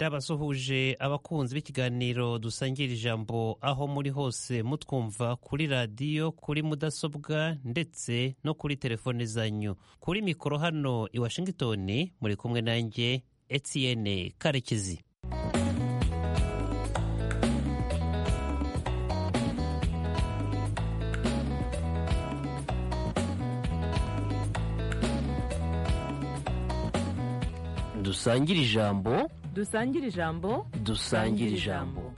ndabasuhuje abakunzi b'ikiganiro dusangira ijambo aho muri hose mutwumva kuri radiyo kuri mudasobwa ndetse no kuri telefone zanyu kuri mikoro hano i washington muri kumwe nanjye etienne karekezi dusangire ijambo dusangire ijambo dusangire ijambo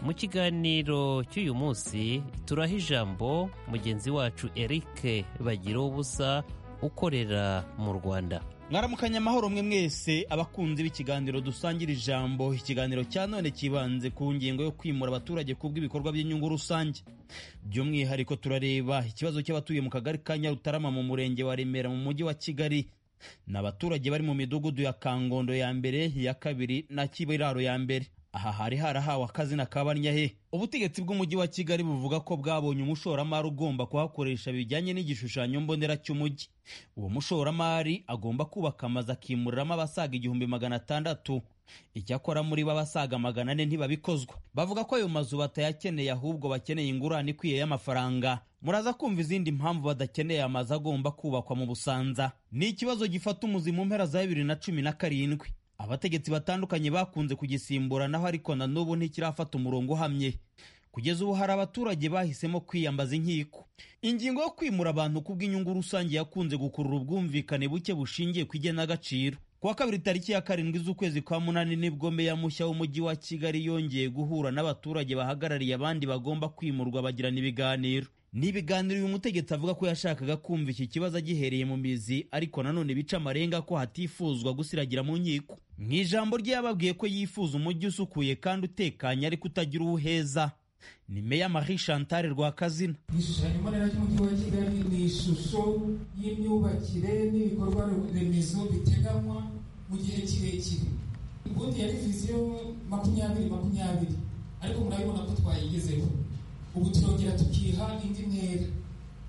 mu kiganiro cy'uyu munsi turaha ijambo mugenzi wacu eric bagira ubusa ukorera mu rwanda mwaramukanya amahoro mwe mwese abakunzi b'ikiganiro dusangira ijambo ikiganiro cya none kibanze ku ngingo yo kwimura abaturage ku bw'ibikorwa by'inyungu rusange by'umwihariko turareba ikibazo cy'abatuye mu kagari ka nyarutarama mu murenge wa remera mu mujyi wa kigali ni abaturage bari mu midugudu ya kangondo ya mbere ya kabiri na kibiraro ya mbere aha hari harahawe akazina kabarnyahe ubutegetsi bw'umujyi wa kigali buvuga ko bwabonye umushoramari ugomba kuhakoresha bijyanye n'igishushanyo mbonera cy'umujyi uwo mushoramari agomba kubaka amazu akimuriramo abasaga igihumbi magana atandatu icyakora muri bo abasaga magana ane ntibabikozwa bavuga ko ayo mazu batayakeneye ahubwo bakeneye ingurane ikwiye y'amafaranga muraza kumva izindi mpamvu badakeneye amazu agomba kubakwa mu busanza ni ikibazo gifata umuzi mu mpera za bibiri na cumi na karindwi abategetsi batandukanye bakunze kugisimburanaho ariko na n'ubu ntikirafata umurongo uhamye kugeza ubu hari abaturage bahisemo kwiyambaza inkiko ingingo yo kwimura abantu ku bw'inyungu rusange yakunze gukurura ubwumvikane buke bushingiye ku igenagaciro kuwa kabiri tariki ya karindwi z'ukwezi kwa munani nibwo meya mushya w'umujyi wa kigali yongeye guhura n'abaturage bahagarariye abandi bagomba kwimurwa bagirana ibiganiro ni ibiganiro uyu mutegetsi avuga ko yashakaga kumva iki kibazo agihereye mu mizi ariko nanone bica amarenga ko hatifuzwa gusiragira mu nkiko mu ijambo rye yababwiye ko yifuza umujyi usukuye kandi utekanye ariko utagira uwuheza ni meya marie chantal rwakazina igishushanyo mbonera cy'umujyi wa kigali ni ishusho y'imyubakire n'ibikorwa remezo biteganywa mu gihe kirekire ubundi yari viziyo makumyabiri makumyabiri ariko murabibona ko twayigezeho ubu turongera tukiha indi ntera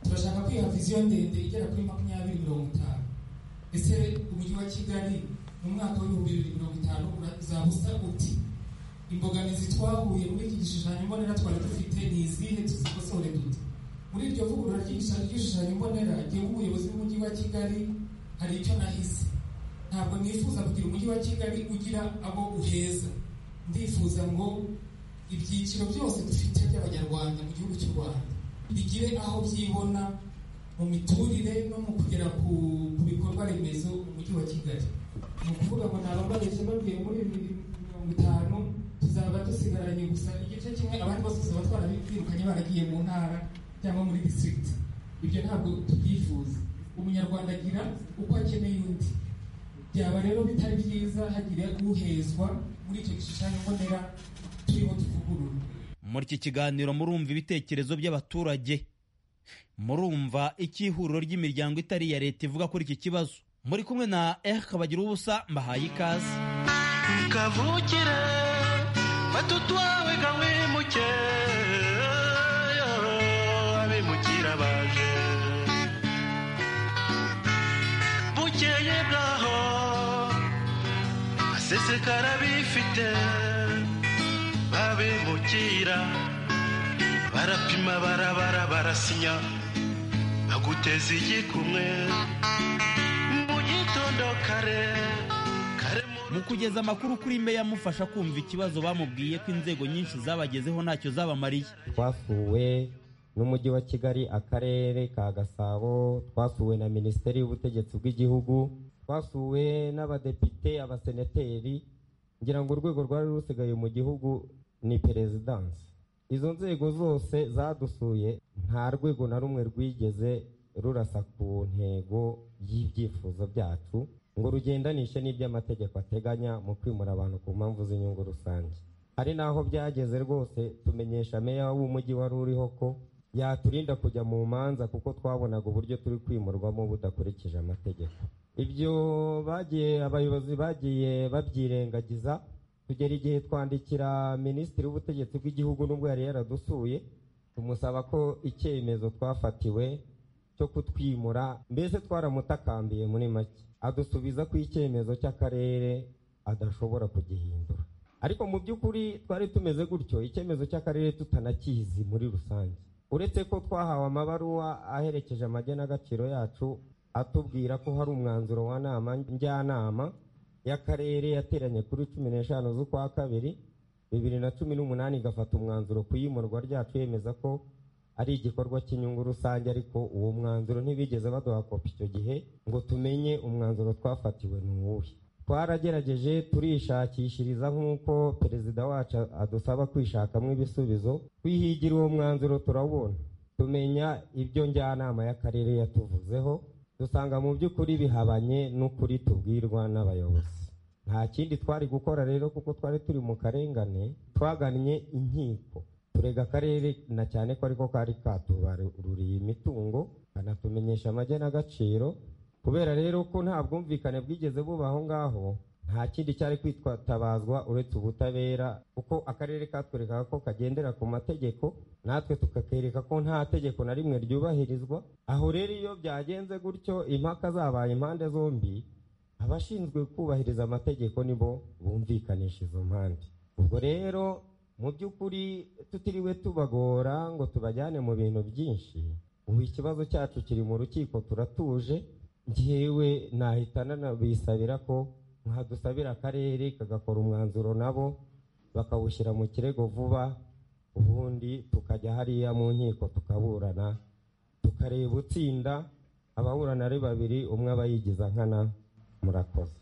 turashaka kwiha viziyo ndende igera kuri makumyabiri mirongo itanu ese umujyi wa kigali mu mwaka w'ibihumbi bibiri mirongo itanu uzaba usa uti imbogamizi twahuye muri iki gishushanyo mbonera twari dufite ni izihe tuzikosore dute muri iryo vugurura ry'igishushanyo mbonera jyewe umuyobozi w'umujyi wa kigali hari icyo nahise ntabwo nifuza kugira umujyi wa kigali ugira abo uheza ndifuza ngo ibyiciro byose dufite by'abanyarwanda mu gihugu cy'u rwanda bigire aho byibona mu miturire no mu kugera ku bikorwa remezo mu mujyi wa kigali ni ukuvuga ngo naba babeshye babwiye muri bibiri mirongo itanu tuzaba dusigaranye gusa igice kimwe abandi bose tuzaba twarabirukanye baragiye mu ntara cyangwa muri disitirigiti ibyo ntabwo tubyifuza umunyarwanda agira uko akeneye undi byaba rero bitari byiza hagire guhezwa muri icyo gishushanyo mbonera turiho tuvugurura muri iki kiganiro murumva ibitekerezo by'abaturage murumva icyo ihuriro ry'imiryango itari iya leta ivuga kuri iki kibazo muri kumwe na erike bagira ubusa mbahaye ikaze kavukire fata utwawe gawimuke abimukira baje bukeye bwaho asesekara bifite abimukira barapima barabara barasinya baguteza igikumwe mu gitondo kare mu kugeza amakuru kuri meya amufasha kumva ikibazo bamubwiye ko inzego nyinshi zabagezeho ntacyo zabamariye twasuwe n'umujyi wa kigali akarere ka gasabo twasuwe na minisiteri y'ubutegetsi bw'igihugu twasuwe n'abadepite abasenateri ngira ngo urwego rwari rusigaye mu gihugu ni perezidansi izo nzego zose zadusuye nta rwego na rumwe rwigeze rurasa ku ntego y'ibyifuzo byacu ngo rugendanishe n'iby'amategeko ateganya mu kwimura abantu ku mpamvu z'inyungu rusange hari n'aho byageze rwose tumenyesha meya w'umujyi wari uriho ko yaturinda kujya mu manza kuko twabonaga uburyo turi kwimurwamo budakurikije amategeko ibyo bagiye abayobozi bagiye babyirengagiza tugera igihe twandikira minisitiri w'ubutegetsi bw'igihugu n'ubwo yari yaradusuye tumusaba ko icyemezo twafatiwe cyo kutwimura mbese twaramutakambiye muri make adusubiza ko icyemezo cy'akarere adashobora kugihindura ariko mu by'ukuri twari tumeze gutyo icyemezo cy'akarere tutanakizi muri rusange uretse ko twahawe amabaruwa aherekeje amagenagaciro yacu atubwira ko hari umwanzuro wa nama njyanama y'akarere yateranye kuri cumi n'eshanu z'ukwa kabiri bibiri na cumi n'umunani igafata umwanzuro ku iyimurwa ryacu yemeza ko ari igikorwa cy'inyungu rusange ariko uwo mwanzuro ntibigeze baduha kopi icyo gihe ngo tumenye umwanzuro twafatiwe ni uwuhe twaragerageje turishakishiriza nk'uko perezida wacu adusaba kwishakamo ibisubizo twihigira uwo mwanzuro turawubona tumenya ibyo njyanama y'akarere yatuvuzeho dusanga mu by'ukuri bihabanye n'ukuri tubwirwa n'abayobozi nta kindi twari gukora rero kuko twari turi mu karengane twagannye inkiko turega akarere na cyane ko ariko kari katubaruriye imitungo kanatumenyesha amagenagaciro kubera rero ko nta bwumvikane bwigeze buba aho ngaho nta kindi cyari kwitwatabazwa uretse ubutabera kuko akarere katwerekaga ko kagendera ku mategeko natwe tukakereka ko nta tegeko na rimwe ryubahirizwa aho rero iyo byagenze gutyo impaka zabaye impande zombi abashinzwe kubahiriza amategeko nibo bumvikanisha izo mpande ubwo rero mu by'ukuri tutiriwe tubagora ngo tubajyane mu bintu byinshi ubu ikibazo cyacu kiri mu rukiko turatuje ngewe nahita nanabisabira ko nkadusabira akarere kagakora umwanzuro nabo bakawushyira mu kirego vuba ubundi tukajya hariya mu nkiko tukaburana tukareba utsinda ababurana ari babiri umwe aba yigiza nkana murakoze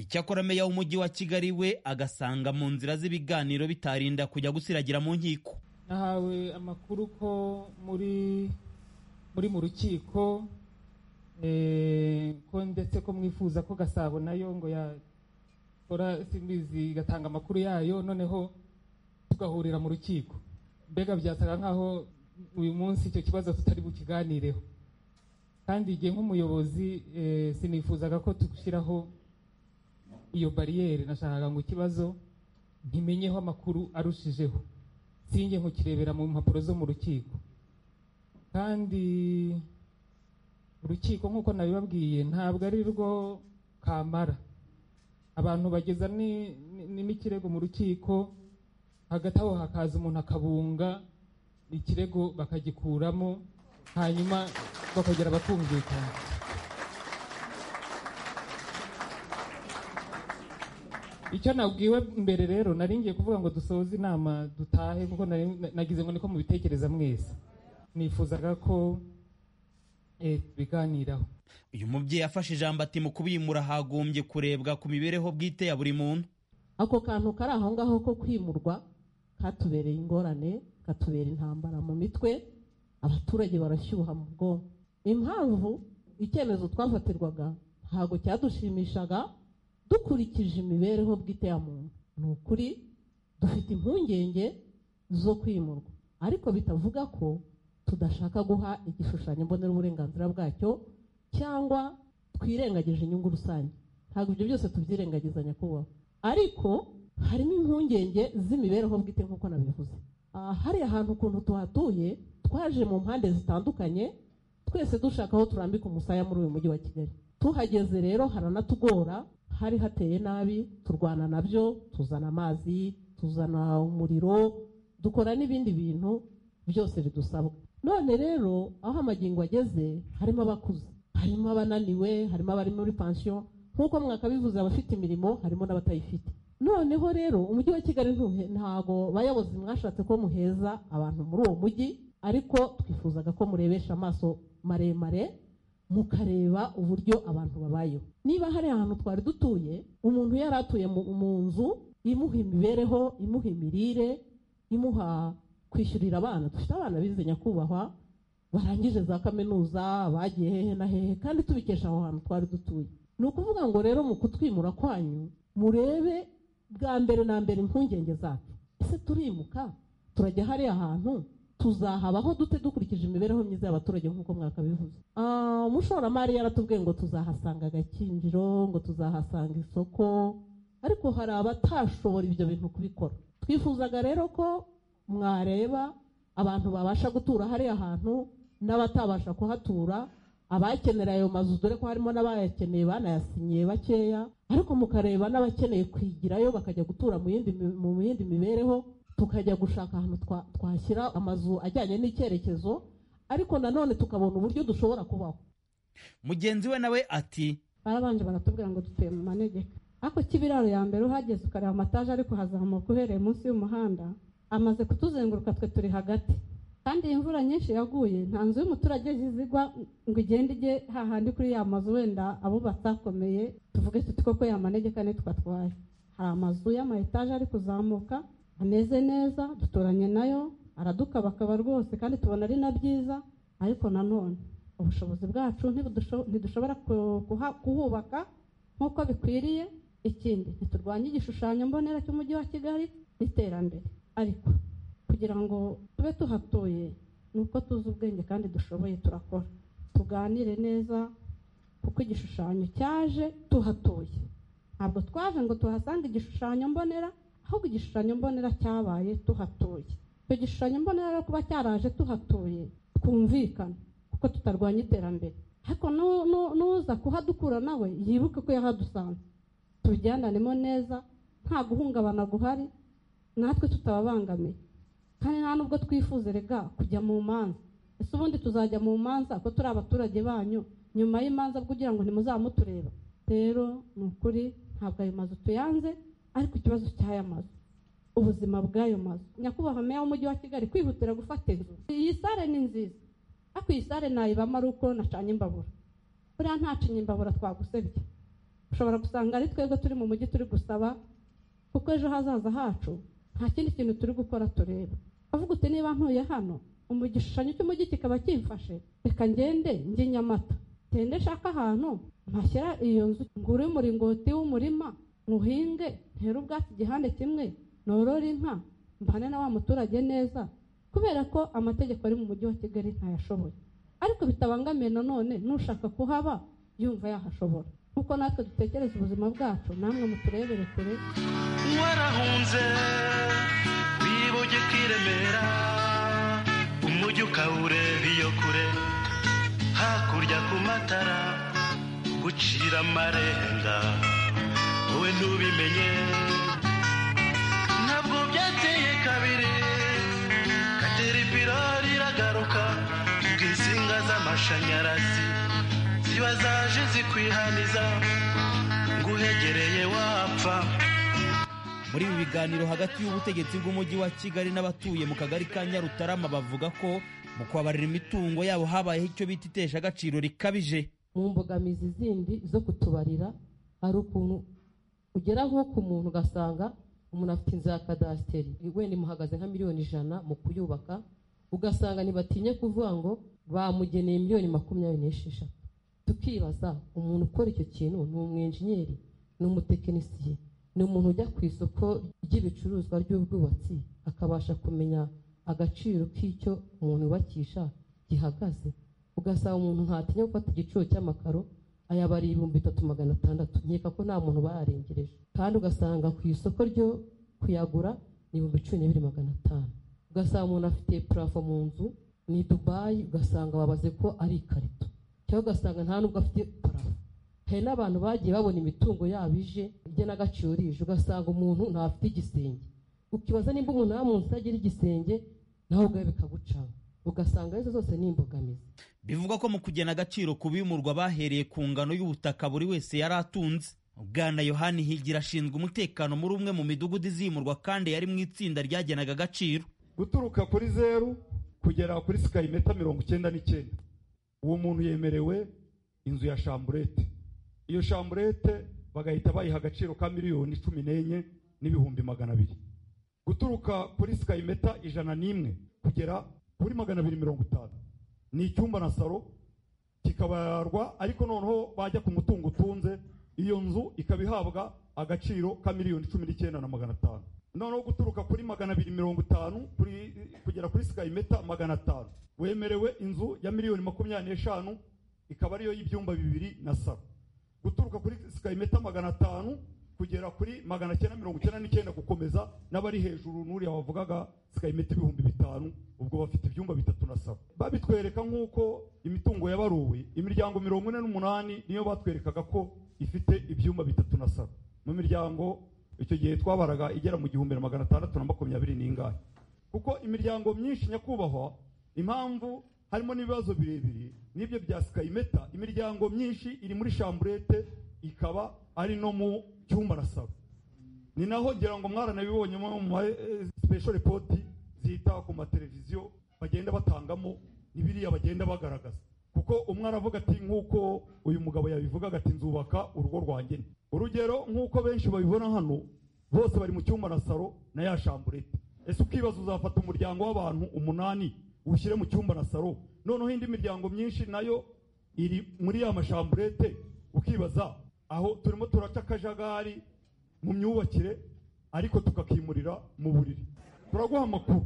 icyakora meya w'umujyi wa kigali we agasanga mu nzira z'ibiganiro bitarinda kujya gusiragira mu nkiko nahawe amakuru ko muri muri mu rukiko eh, ko ndetse ko mwifuza ko gasabo nayo ngo yakora simbizi igatanga amakuru yayo noneho tugahurira mu rukiko mbega byasaga nkaho uyu munsi icyo kibazo tutari bukiganireho kandi igihe nk'umuyobozi eh, sinifuzaga ko tugushyiraho iyo bariyeri nashakaga ngo ikibazo ntimenyeho amakuru arushijeho sinjye nkukirebera mu mpapuro zo mu rukiko kandi urukiko nk'uko nabibabwiye ntabwo ari rwo kamara abantu bageza ni- ni- n'ikirego mu rukiko hagati aho hakaza umuntu akabunga ikirego bakagikuramo hanyuma bakongera bakumvikana icyo nabwiwe mbere rero nari ngiye kuvuga ngo dusoze inama dutahe kuko nari- nagize ngo niko mubitekereza mwese nifuzaga ko eh, tubiganiraho uyu mubyeyi afashe ijambo ati mu kubimura hagombye kurebwa ku mibereho bwite ya buri muntu ako kantu kari aho ngaho ko kwimurwa katubereye ingorane katubera intambara mu mitwe abaturage barashyuha mu bwonko impamvu icyemezo twafatirwaga ntabwo cyadushimishaga dukurikije imibereho bwite ya muntu ni ukuri dufite impungenge zo kwimurwa ariko bitavuga ko tudashaka guha igishushanyo mbonera uburenganzira bwacyo cyangwa twirengagije inyungu rusange ntabwo ibyo byose tubyirengagizanya nyakubahwa ariko harimo impungenge z'imibereho bwite nk'uko nabivuze Ah, hariya hantu ukuntu tuhatuye twaje mu mpande zitandukanye twese dushaka aho turambika umusaya muri uyu mujyi wa kigali tuhageze rero haranatugora hari hateye nabi turwana nabyo tuzana amazi tuzana umuriro dukora n'ibindi bintu byose bidusabwa none rero aho amagingo ageze harimo abakuze harimo abananiwe harimo abari muri pansiyo nk'uko mwakabivuze abafite imirimo harimo n'abatayifite noneho rero umujyi wa kigali ntuhe- ntago bayobozi mwashatse ko muheza abantu muri uwo mujyi ariko twifuzaga ko murebesha amaso maremare mukareba uburyo abantu babayeho niba hari ahantu twari dutuye umuntu yari atuye mu mu nzu imuha imibereho imuha imirire imuha kwishyurira abana dufite abana bize nyakubahwa barangije za kaminuza bagiye hehe na hehe kandi tubikesha aho hantu twari dutuye ni ukuvuga ngo rero mu kutwimura kwanyu murebe bwa mbere na mbere impungenge zacu ese turimuka turajya hariya hantu tuzahabaho dute dukurikije imibereho myiza y'abaturage nk'uko mwakabivuze Ah, umushoramari yaratubwiye ngo tuzahasanga agakinjiro ngo tuzahasanga isoko ariko hari abatashobora ibyo bintu kubikora twifuzaga rero ko mwareba abantu babasha gutura hariya hantu n'abatabasha kuhatura abakenera ayo mazu dore ko harimo n'abayakeneye banayasinyiye bakeya ariko mukareba n'abakeneye kwigirayo bakajya gutura mu yindi mi- mu yindi mibereho tukajya gushaka ahantu twa- twashyira amazu ajyanye n'icyerekezo ariko nanone tukabona uburyo dushobora kubaho mugenzi we nawe ati barabanje baratubwira ngo dutuye mu manegeka ariko kibiraro ya mbere uhageze ukareba amataje ariko hazamuka uhereye munsi y'umuhanda amaze kutuzenguruka twe turi hagati kandi iyi mvura nyinshi yaguye nta nzu y'umuturage izigwa ngo igende ijye hahandi kuri ya mazu wenda abo batakomeye tuvuge tuti koko ya manegeka niyo twatwaye hari amazu y'amayetaje ari kuzamuka ameze neza duturanye nayo aradukabakaba rwose kandi tubona ari na byiza ariko nanone ubushobozi bwacu ntibudusho- ntidushobora ku- kuha- kuhubaka nk'uko bikwiriye ikindi ntiturwanye igishushanyo mbonera cy'umujyi wa kigali n'iterambere ariko kugira ngo tube tuhatuye ni uko tuzi ubwenge kandi dushoboye turakora tuganire neza kuko igishushanyo cyaje tuhatuye ntabwo twaje ngo tuhasanga igishushanyo mbonera ahubwo igishushanyo mbonera cyabaye tuhatuye icyo gishushanyo mbonera rero kuba cyaraje tuhatuye twumvikana kuko tutarwanya iterambere ariko nu- nu- nuza kuhadukura nawe yibuke ko yahadusanze tubijyananemo neza nta guhungabana guhari natwe tutababangamiye kandi nta nubwo twifuza rega kujya mu manza ese ubundi tuzajya mu manza ko turi abaturage banyu nyuma y'imanza kugira ngo ntimuzamutureba rero ni ukuri ntabwo ayo mazu tuyanze ariko ikibazo cy'aya mazu ubuzima bw'ayo mazu nyakubahwa meya w'umujyi wa kigali kwihutira gufata inzu iyi sare ni nziza ariko iyi sare nayibamo ari uko nacanye imbabura buriya ntacinye imbabura twagusebye ushobora gusanga ari twebwe turi mu mujyi turi gusaba kuko ejo hazaza hacu nta kindi kintu turi gukora tureba avuga uti niba ntuye hano umu igishushanyo cy'umujyi kikaba kimfashe reka ngende njye nyamata ngende nshaka ahantu mpashyira iyo nzu ngure umuringoti w'umurima nywuhinge ntere ubwatsi igihande kimwe norore inka mbane na wa muturage neza kubera ko amategeko ari mu mujyi wa kigali ntayashoboye ariko bitabangamiye nanone n'ushaka kuhaba yumva yahashobora nk'uko natwe dutekereza ubuzima bwacu namwe muturebere kure warahunze wibuge kwiremera umujyi ukawureba iyo kure hakurya ku matara gucira amarenga wowe ntubimenye ntabwo byateye kabiri kateripira riragaruka bw'insinga z'amashanyarazi ziba zaje zikwihaniza nguhegereye wapfa muri ibi biganiro hagati y'ubutegetsi bw'umujyi wa kigali n'abatuye mu kagari ka nyarutarama bavuga ko mu kubabarira imitungo yabo habayeho icyo bita iteshagaciro rikabije mu mbogamizi zindi zo kutubarira hari ukuntu ugera nko ku muntu ugasanga umuntu afite inzu ya kadasiteri wenda imuhagaze nka miliyoni ijana mu kuyubaka ugasanga ntibatinye kuvuga ngo bamugeneye miliyoni makumyabiri n'esheshatu tukibaza umuntu ukora icyo kintu ni umwenjenyeri ni umutekinisiye ni umuntu ujya ku isoko ry'ibicuruzwa ry'ubwubatsi akabasha kumenya agaciro k'icyo umuntu yubakisha gihagaze ugasanga umuntu ntatinya gufata igiciro cy'amakaro ayabara ibihumbi bitatu magana atandatu nkeka ko nta muntu bayarengereje kandi ugasanga ku isoko ryo kuyagura ni ibihumbi cumi n'ibiri magana atanu ugasanga umuntu afite purafo mu nzu ni dubayi ugasanga babaze ko ari ikarito cyangwa ugasanga nta nubwo afite purafo hari n'abantu bagiye babona imitungo yabo ije ijya n'agaciro rije ugasanga umuntu ntafite igisenge ukibaza nimba umuntu nta munsi utagira igisenge nawe ubwawe bikagucaho ugasanga izo zose ni imbogamizi bivugwa ko mu kugena agaciro ku bimurwa bahereye ku ngano y'ubutaka buri wese yari atunze bwana yohani higira ashinzwe umutekano muri umwe mu midugudu izimurwa kandi yari mu itsinda ryagenaga agaciro guturuka kuri zeru kugera kuri sikayimeta mirongo icyenda n'icyenda uwo muntu yemerewe inzu ya shamburete iyo shamburete bagahita bayiha agaciro ka miliyoni cumi n'enye n'ibihumbi magana abiri guturuka kuri sikayimeta ijana n'imwe kugera kuri magana abiri mirongo itanu ni icyumba na salo kikabarwa ariko noneho bajya ku mutungo utunze iyo nzu ikaba ihabwa agaciro ka miliyoni cumi n'icyenda na magana atanu noneho guturuka kuri magana abiri mirongo itanu kuri- kugera kuri sikayimeta magana atanu wemerewe inzu ya miliyoni makumyabiri n'eshanu ikaba ariyo y'ibyumba bibiri na saro guturuka kuri sikayimeta magana atanu kugera kuri magana cyenda mirongo icyenda n'icyenda gukomeza n'abari hejuru n'uriya wavugaga sikayimeta ibihumbi bitanu ubwo bafite ibyumba bitatu na saba babitwereka nk'uko imitungo yabaruwe imiryango mirongo ine n'umunani niyo batwerekaga ko ifite ibyumba bitatu na saba mu miryango icyo gihe twabaraga igera mu gihumbi na magana atandatu na makumyabiri n'ingahe kuko imiryango myinshi nyakubahwa impamvu harimo n'ibibazo birebire n'ibyo bya sikayimeta imiryango myinshi iri muri shamburete ikaba ari no mu cyumba na saba ni naho ngira ngo mwaranabibonye mu ma special report zita ku mateleviziyo bagenda batangamo n'ibiriya bagenda bagaragaza kuko umwe aravuga ati nk'uko uyu mugabo yabivugaga ati nzubaka urugo rwanjye nte." urugero nk'uko benshi babibona hano bose bari mu cyumba na saro na ya shamburete ese ukibaza uzafata umuryango w'abantu umunani ushyire mu cyumba na saro noneho indi miryango myinshi nayo iri muri ya mashamburete ukibaza aho turimo turaca akajagari mu myubakire ariko tukakimurira mu buriri turaguha amakuru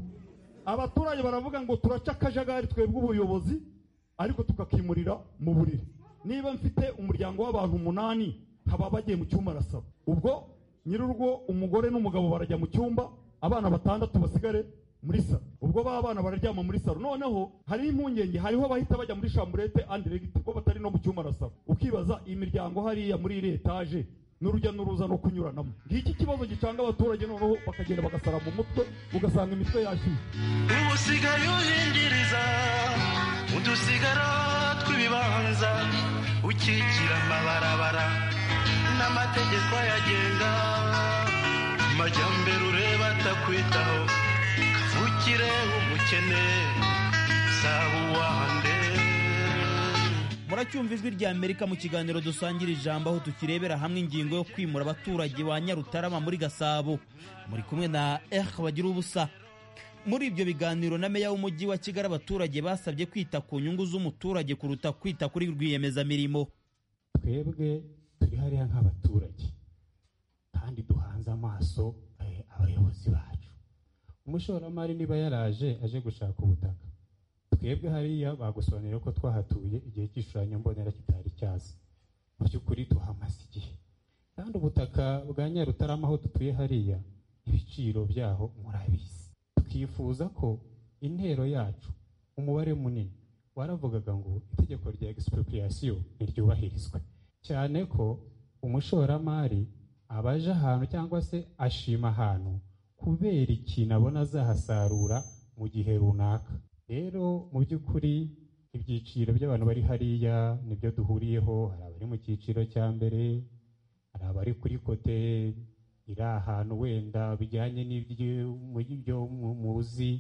abaturage baravuga ngo turaca akajagari twebwe ubuyobozi ariko tukakimurira mu buriri niba mfite umuryango w'abantu umunani nkaba bagiye mu cyumba arasaba ubwo nyir'urugo umugore n'umugabo barajya mu cyumba abana batandatu basigare muri saro ubwo ba bana bararyama muri saro noneho hariho impungenge hariho abahita bajya muri shamburete andi regiti ko batari no mu cyumba arasaba ukibaza imiryango hariya muri iri etaje n'urujya n'uruza no kunyuranamo ngiki kibazo gicanga abaturage noneho bakagenda bagasara mu mutwe ugasanga imitwe yashyuye ubu usigaye uhindiriza udusigara tw'ibibanza ukikira amabarabara n'amategeko ayagenga majyambere ureba atakwitaho kavukire umukene saba uwande muracyumva ijwi rya amerika mu kiganiro dusangira ijambo aho tukirebera hamwe ingingo yo kwimura abaturage ba nyarutarama muri gasabo muri kumwe na eh bagira ubusa muri ibyo biganiro na meya w'umujyi wa kigali abaturage basabye kwita ku nyungu z'umuturage kuruta kwita kuri rwiyemezamirimo twebwe turi hariya nk'abaturage kandi duhanze amaso eh, abayobozi bacu umushoramari niba yaraje aje gushaka ubutaka twebwe hariya bagusobanurira ko twahatuye igihe cy'ishushanyo mbonera kitari cyaza mu by'ukuri tuhamaze igihe kandi ubutaka bwa nyarutarama aho dutuye hariya ibiciro byaho murabizi twifuza ko intero yacu umubare munini waravugaga ngo itegeko rya expropriation ntiryubahirizwe cyane ko umushoramari abaje ahantu cyangwa se ashima ahantu kubera ikintu abona azahasarura mu gihe runaka rero mu by'ukuri ibyiciro by'abantu bari hariya nibyo duhuriyeho hari abari mu cyiciro cya mbere hari abari kuri kote iri ahantu wenda bijyanye n'ibyo mu- muzi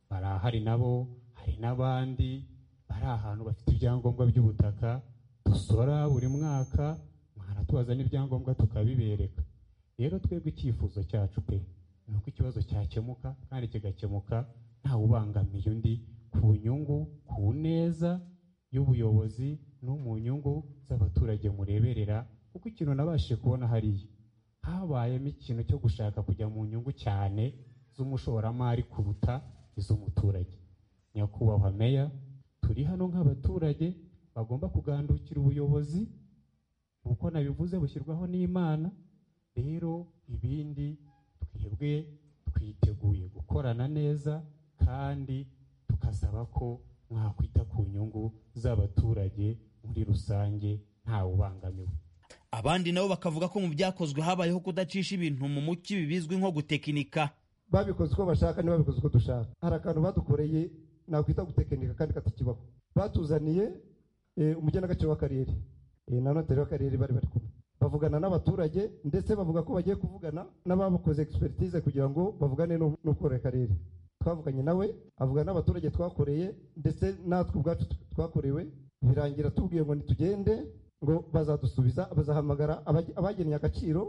barahari nabo hari n'abandi bari ahantu bafite ibyangombwa by'ubutaka dusora buri mwaka mwaratubaza n'ibyangombwa tukabibereka rero twebwe icyifuzo cyacu pe ni uko ikibazo cyakemuka kandi kigakemuka ntawe ubangamiye undi ku nyungu ku neza y'ubuyobozi no mu nyungu z'abaturage mureberera kuko ikintu nabashije kubona hariya habayemo ikintu cyo gushaka kujya mu nyungu cyane z'umushoramari kuruta iz'umuturage nyakubahwa meya turi hano nk'abaturage bagomba kugandukira ubuyobozi uko nabivuze bushyirwaho n'imana rero ibindi twebwe twiteguye gukorana neza kandi tukasaba ko mwakwita ku nyungu z'abaturage muri rusange ntawe ubangamiwe abandi nabo bakavuga ko mu byakozwe habayeho kudacisha ibintu mu mucyo ibi bizwi nko gutekinika babikoze uko bashaka ntibabikoze uko dushaka hari akantu badukoreye nakwita gutekinika kandi katakibaho batuzaniye eh, umugenagaciro w'akarere eh, na noteri w'akarere bari bari kumwe bavugana n'abaturage ndetse bavuga ko bagiye kuvugana n'abakoze expertise kugira ngo bavugane n'u- n'ukorera akarere twavuganye nawe avuga n'abaturage twakoreye ndetse natwe ubwacu t- twakorewe birangira tubwiye ngo nitugende ngo bazadusubiza bazahamagara abag- abagennye agaciro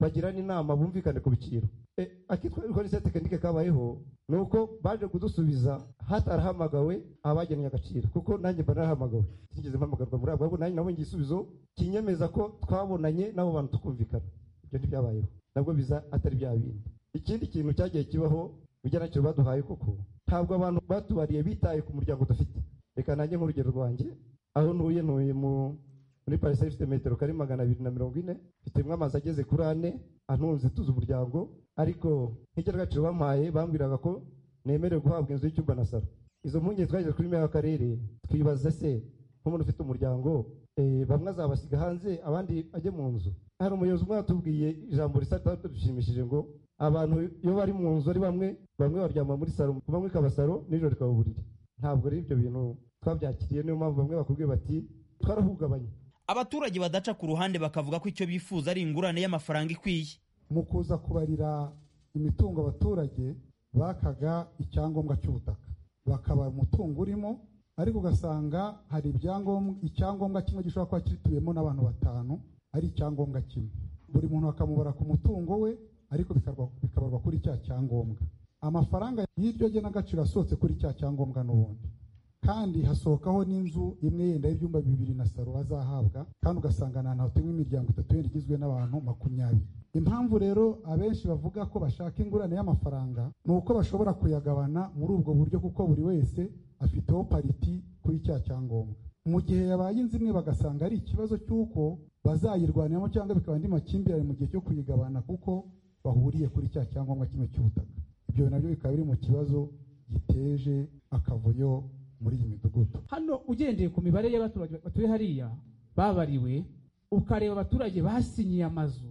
bagirane inama bumvikane ku biciro Eh, akitwa ni tekinike kabayeho ni uko baje kudusubiza hatarahamagawe abagennye agaciro kuko nanjye mba narahamagawe sinigeze mpamagarwa muri abo ahubwo nanjye nabonye igisubizo kinyemeza ko twabonanye n'abo bantu tukumvikana ibyo ntibyabayeho nabwo biza atari bya bindi ikindi kintu cyagiye kibaho ubujyanakiro baduhaye koko ntabwo abantu batubariye bitaye ku muryango dufite reka nanjye nk'urugero rwanjye aho ntuye ntuye mu muri pariseri ifite metero kare magana abiri na mirongo ine mfitemo amazi ageze kuri ane antunze tuzi umuryango ariko nk'icyaragaciro bampaye bambwiraga ko nemerewe guhabwa inzu y'icyumba na salo izo mpungenge twagize kuri meya w'akarere twibaza se nk'umuntu ufite umuryango eh, bamwe azabasiga hanze abandi ajye mu nzu hari umuyobozi umwe yatubwiye ijambo risa dushimishije ngo abantu iyo bari mu nzu ari bamwe bamwe baryama muri salo bamwe ikaba salo nijoro ikaba uburiri ntabwo ari ibyo bintu twabyakiriye niyo mpamvu bamwe bakubwiye bati twarahugabanye abaturage badaca ku ruhande bakavuga ko icyo bifuza ari ingurane y'amafaranga ikwiye mu kuza kubarira imitungo abaturage bakaga icyangombwa cy'ubutaka bakaba umutungo urimo ariko ugasanga hari ibyangombwa icyangombwa kimwe gishobora kuba kituyemo n'abantu batanu ari icyangombwa kimwe buri muntu bakamubara ku mutungo we ariko bikarwa- bikabarwa kuri cya cyangombwa amafaranga y'iryo genagaciro asohotse kuri cya cyangombwa n'ubundi kandi hasohokaho n'inzu imwe yenda y'ibyumba bibiri na saro bazahabwa kandi ugasanga ni ahantu hatuwe imiryango itatu yenda igizwe n'abantu makumyabiri impamvu rero abenshi bavuga ko bashaka ingurane y'amafaranga ni uko bashobora kuyagabana muri ubwo buryo kuko buri wese afiteho pariti kuri cya cyangombwa mu gihe yabaye inzu imwe bagasanga ari ikibazo cy'uko bazayirwaniramo cyangwa bikaba andi makimbirane mu gihe cyo kuyigabana kuko bahuriye kuri cya cyangombwa kimwe cy'ubutaka ibyo nabyo bikaba biri mu kibazo giteje akavuyo muri iyi midugudu hano ugendeye ku mibare y'abaturage batuye hariya babariwe ukareba abaturage basinyiye amazu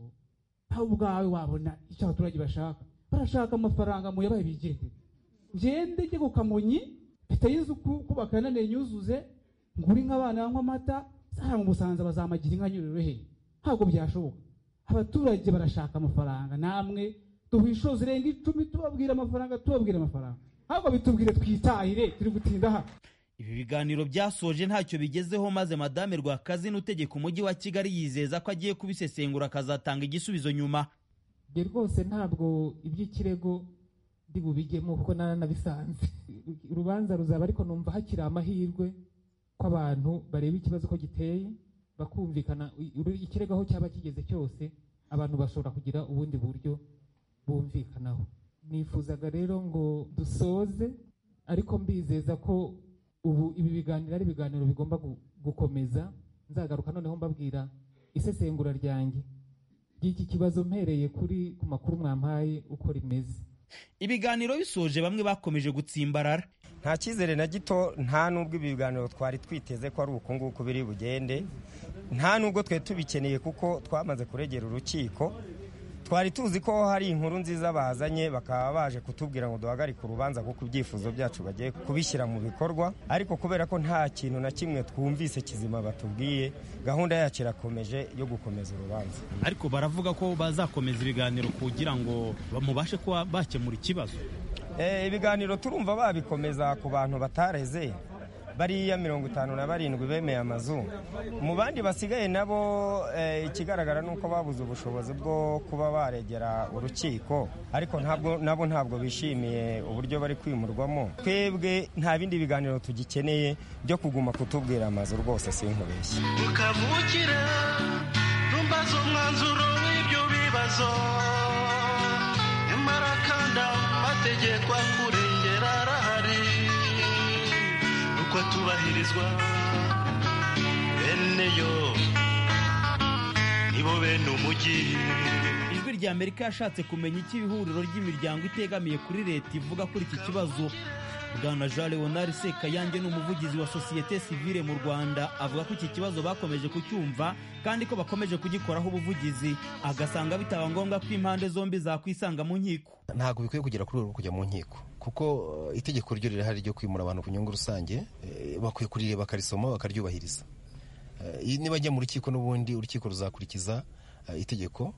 nawe ubwawe wabona icyo abaturage bashaka barashaka amafaranga muyabaye bigende ngende njye ku kamonyi biteye inzu ku- kubaka nanone nyuzuze ngure inka abana banywa amata zahara mu musanza bazamagira inka nyuriro he ntabwo byashoboka abaturage barashaka amafaranga namwe duha inshuro zirenga icumi tubabwira amafaranga tubabwira amafaranga ntabwo bitubwire twitahire turi gutinda hano ibi biganiro byasoje ntacyo bigezeho maze madame rwakazina utegeka umujyi wa kigali yizeza ko agiye kubisesengura akazatanga igisubizo nyuma ibyo rwose ntabwo iby'ikirego ndi bubijyemo kuko naranabisanze urubanza ruzaba ariko numva hakiri amahirwe ko abantu bareba ikibazo ko giteye bakumvikana uru- ikirego aho cyaba kigeze cyose abantu bashobora kugira ubundi buryo bumvikanaho nifuzaga rero ngo dusoze ariko mbizeza ko ubu ibi biganiro ari ibiganiro bigomba gu- gukomeza nzagaruka noneho mbabwira isesengura ryanjye ry'iki kibazo mpereye kuri ku makuru mwampaye uko rimeze ibiganiro bisoje bamwe bakomeje gutsimbarara nta cyizere na gito nta n'ubwo ibi biganiro twari twiteze ko ari uku nguku biri bugende nta n'ubwo twe tubikeneye kuko twamaze kuregera urukiko twari tuzi ko hari inkuru nziza bazanye bakaba baje kutubwira ngo duhagarike urubanza kuko ibyifuzo byacu bagiye kubishyira mu bikorwa ariko kubera ko nta kintu na kimwe twumvise kizima batubwiye gahunda yacu irakomeje yo gukomeza urubanza ariko baravuga ko bazakomeza ibiganiro kugira ngo bamubashe kuba bakemura ikibazo Eh, ibiganiro turumva babikomeza ku bantu batareze bariya mirongo itanu na barindwi bemeye amazu mu bandi basigaye nabo eh, ikigaragara ni uko babuze ubushobozi bwo kuba baregera urukiko ariko ntabwo nabo ntabwo bishimiye uburyo bari kwimurwamo twebwe nta bindi biganiro tugikeneye byo kuguma kutubwira amazu rwose sinkubeshye ukavukire ntumbaze umwanzuro w'ibyo bibazo nyamara kandi amategeko akurengera arahari uko atubahirizwa bene yo nibo bene umujyi ijwi rya amerika yashatse kumenya icyo ihuriro ry'imiryango itegamiye kuri leta ivuga kuri iki kibazo bwana jean leonard sekayange ni umuvugizi wa sosiyete sivile mu rwanda avuga ko iki kibazo bakomeje kucyumva kandi ko bakomeje kugikoraho ubuvugizi agasanga bitaba ngombwa ko impande zombi zakwisanga mu nkiko ntabwo bikwiye kugera kuri uru rwo kujya mu nkiko kuko eh, itegeko ryo rirahari ryo kwimura abantu ku nyungu rusange eh, bakwiye kurireba bakarisoma bakaryubahiriza Eh, niba ajya mu rukiko n'ubundi urukiko ruzakurikiza eh, itegeko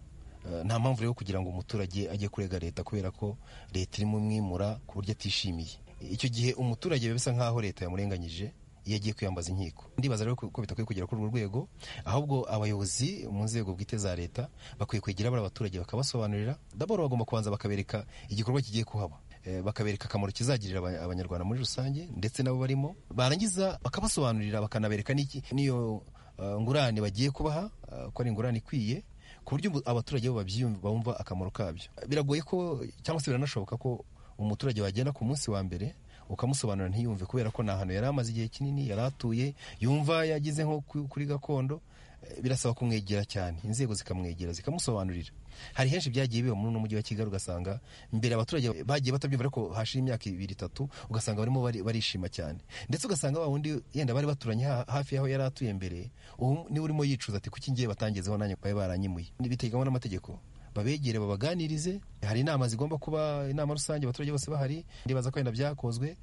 Eh, nta mpamvu rero kugira ngo umuturage ajye kurega leta kubera ko leta irimo umwimura ku buryo atishimiye icyo gihe umuturage biba bisa nk'aho leta yamurenganyije iyo agiye kwiyambaza inkiko ndibaza rero ko bitakwiye kugera kuri urwo rwego ahubwo abayobozi mu nzego bwite za leta bakwiye kwegera bari abaturage bakabasobanurira daboro bagomba kubanza bakabereka igikorwa kigiye kuhaba Eh, bakabereka akamaro kizagirira aba- abanyarwanda muri rusange ndetse nabo barimo barangiza bakabasobanurira bakanabereka n'iki- n'iyo eh, ngurane bagiye kubaha eh, ko ari ingurane ikwiye ku buryo ubu- abaturage bo babyiyumva bumva akamaro kabyo biragoye ko cyangwa se biranashoboka ko umuturage wagenda ku munsi wa mbere ukamusobanurira ntiyumve kubera ko ni ahantu yari amaze igihe kinini yari atuye yumva yagize nko ku- kuri gakondo birasaba kumwegera cyane inzego zikamwegera zikamusobanurira hari henshi byagiye biba muri uno mujyi wa kigali ugasanga mbere abaturage bagiye batabyumva ariko hashira imyaka ibiri itatu ugasanga barimo bari- barishima cyane ndetse ugasanga wa wundi yenda bari baturanye ha- hafi y'aho yari atuye mbere ubu niwe urimo yicuza ati kuki ngiye batangezeho nanjye bari baranyimuye biteganywa n'amategeko babegere babaganirize hari inama zigomba kuba inama rusange abaturage bose bahari ndibaza ko wenda byakozwe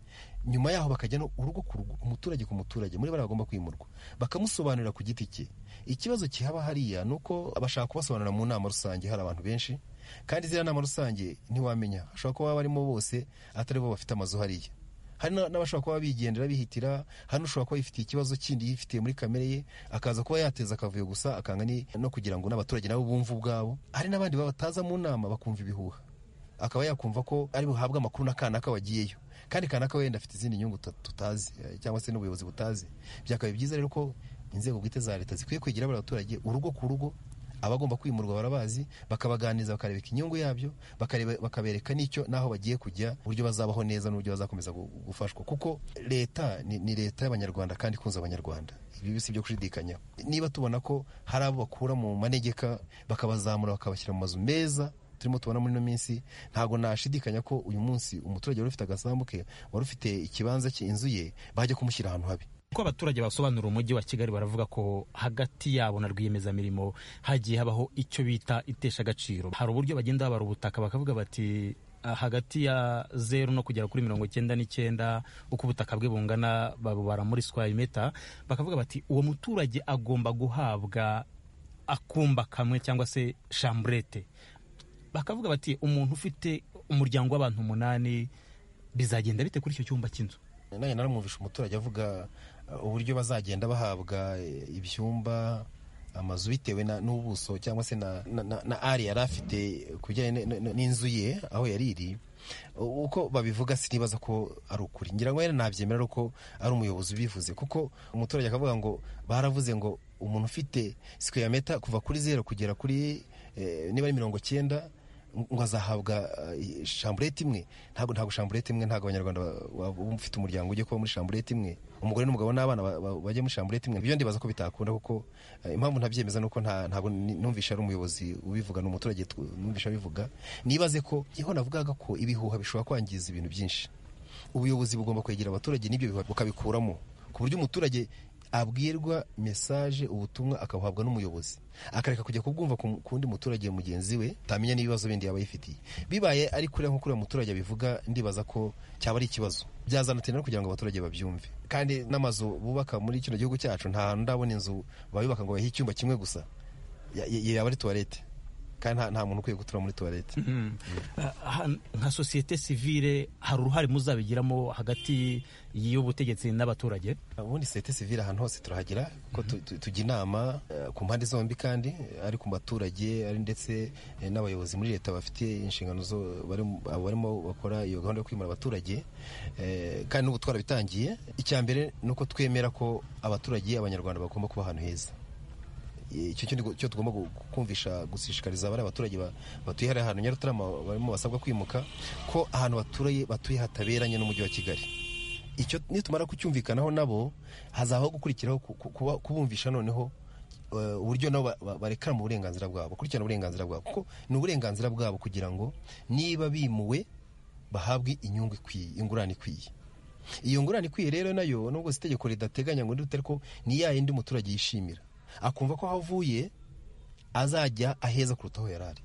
nyuma yaho bakajya no urugo ku rugo umuturage ku muturage muri bariya bagomba kwimurwa bakamusobanurira ku giti cye ikibazo kihaba hariya ni uko bashaka kubasobanurira mu nama rusange hari abantu benshi kandi ziriya nama rusange ntiwamenya hashobora kuba barimo bose atari bo bafite amazu hariya hari na- n'abashobora kuba bigendera bihitira hano ushobora kuba yifitiye ikibazo kindi yifitiye muri kamere ye akaza kuba yateza akavuyo gusa akanga ni- no kugira ngo n'abaturage nabo bumve ubwabo hari n'abandi baba bataza mu nama bakumva ibihuha akaba yakumva ko ari buhabwe amakuru na kanaka wagiyeyo kandi kanaka wenda afite izindi nyungu tuta- tutazi eh, cyangwa se n'ubuyobozi butazi byakabaye byiza rero ko inzego bwite za leta zikwiye kwegera bari abaturage urugo ku rugo abagomba kwimurwa barabazi bakabaganiriza bakarebeka inyungu yabyo bakareba- bakabereka n'icyo n'aho bagiye kujya uburyo bazabaho neza n'uburyo bazakomeza gu- gufashwa kuko leta ni, ni leta y'abanyarwanda kandi ikunze abanyarwanda ibi si ibyo kushidikanya niba tubona ko hari abo bakura mu manegeka bakabazamura bakabashyira mu mazu meza turimo tubona muri ino minsi ntabwo nashidikanya ko uyu munsi umuturage wari ufite agasambu ke wari ufite ikibanza cye inzu ye bajya kumushyira ahantu habi uko abaturage basobanura umujyi wa kigali baravuga ko hagati yabo na rwiyemezamirimo hagiye habaho icyo bita itesha agaciro hari uburyo bagenda babara ubutaka bakavuga bati "Ah, hagati ya zeru no kugera kuri mirongo icyenda n'icyenda uko ubutaka bwe bungana babubara muri square meter bakavuga bati uwo muturage agomba guhabwa akumba kamwe cyangwa se chambrete bakavuga bati umuntu ufite umuryango w'abantu umunani bizagenda bite kuri icyo cyumba cy'inzu nanjye naramwumvisha umuturage avuga uh, uburyo bazagenda bahabwa eh, ibyumba amazu bitewe na- n'ubuso cyangwa se na, na, na, na ari yari afite ku bijyanye n- n- n'inzu ye aho yari iri U- uko babivuga sinibaza ko ari ukuri ngira ngo rero nabyemera ko ari umuyobozi ubivuze kuko umuturage akavuga ngo baravuze ngo umuntu ufite sikweya meta kuva kuri zeru kugera kuri eh, niba ari mirongo cyenda ngo azahabwa eh, shamburete imwe ntabwo ntabwo shamburete imwe ntabwo abanyarwanda ba- waba ufite umuryango ujye kuba muri shamburete imwe umugore n'umugabo n'abana ba- ba- bajye muri shamburete imwe ibyo ndibaza ko bitakunda kuko eh, impamvu ntabyemeza ni uko nta- ntabwo ni- numvisha ari umuyobozi ubivuga ni umuturage tw- numvisha abivuga nibaze ko iho navugaga ko ibihuha bishobora kwangiza ibintu byinshi ubuyobozi bugomba kwegera abaturage n'ibyo bihuha bukabikuramo ku buryo umuturage abwirwa mesaje ubutumwa akabuhabwa n'umuyobozi akareka kujya kubwumva ku ku wundi muturage mugenzi we utamenya n'ibibazo bindi yaba yifitiye bibaye ari kuriya nko kuriya muturage abivuga ndibaza ko cyaba ari ikibazo byazanatinda no kugira ngo abaturage babyumve kandi n'amazu bubaka muri kino gihugu cyacu nta hantu ndabona inzu bayubaka ngo bahe icyumba kimwe gusa Ya- ya- yaba ari tuwarete kandi nta- nta muntu ukwiye gutura muri tuwarete Ah, nka sosiyete sivile hari uruhare muzabigiramo hagati y'ubutegetsi n'abaturage ubundi sosiyete sivile ahantu hose turahagira ko tu- tu- tujya inama eh, ku mpande zombi kandi eh, ari ku baturage ari ndetse eh, n'abayobozi muri leta bafite inshingano zo bari mu- abo barimo bakora iyo gahunda yo kwimura abaturage eh, kandi n'ubu twarabitangiye icya mbere ni uko twemera ko abaturage abanyarwanda bagomba kuba ahantu heza icyo cyo ndi- cyo tugomba gu- kumvisha gushishikariza bari abaturage ba- batuye hariya ahantu nyarutarama barimo basabwa kwimuka ko ahantu batuye batuye hataberanye n'umujyi wa kigali icyo nitumara kucyumvikanaho nabo hazabaho gukurikiraho ku- ku- kuba- kubumvisha noneho eh, uburyo nabo ba- ba- barekera mu burenganzira bwabo bakurikirana uburenganzira bwabo kuko ni uburenganzira bwabo kugira ngo niba bimuwe bahabwe inyungu ikwiye ingurane ikwiye iyo ngurane ikwiye rero nayo nubwo si itegeko ridateganya ngo ndute ariko ni ya yindi umuturage yishimira akumva ko aho avuye azajya aheza kuruta aho yari ari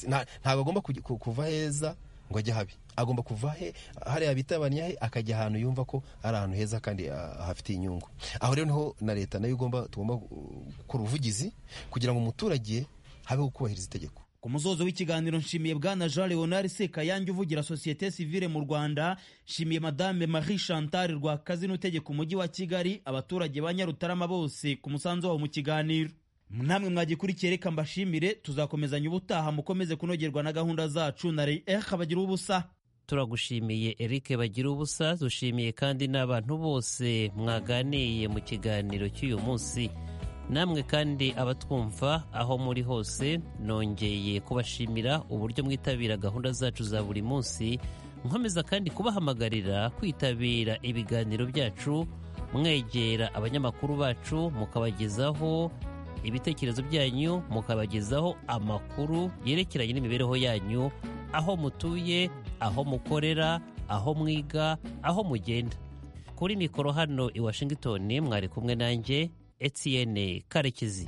Nta- ntabwo agomba kujya- ku- kuva heza ngo ajye habi agomba kuva he hariya bitabaniye he akajya ahantu yumva ko ari ahantu heza kandi ah, hafitiye inyungu aho rero niho na leta nayo igomba tugomba uh, gukora ubuvugizi kugira ngo umuturage habeho kubahiriza itegeko ku musozo w'ikiganiro nshimiye bwana jean leonard sekayange uvugira sosiyete sivile mu rwanda nshimiye madame marie chantal rwakazi n'utegeka umujyi wa kigali abaturage ba nyarutarama bose ku musanzu wabo mu kiganiro namwe mwagikurikiye reka mbashimire tuzakomezanya ubutaha mukomeze kunogerwa na gahunda zacu na reh bagira ubusa turagushimiye Eric bagira ubusa dushimiye kandi n'abantu bose mwaganiye mu kiganiro cy'uyu munsi namwe kandi abatwumva aho muri hose nongeye kubashimira uburyo mwitabira gahunda zacu za buri munsi nkomeza kandi kubahamagarira kwitabira ibiganiro byacu mwegera abanyamakuru bacu mukabagezaho ibitekerezo byanyu mukabagezaho amakuru yerekeranye n'imibereho yanyu aho mutuye aho mukorera aho mwiga aho mugenda kuri mikoro hano i washington mwari kumwe nanjye etienne karekezi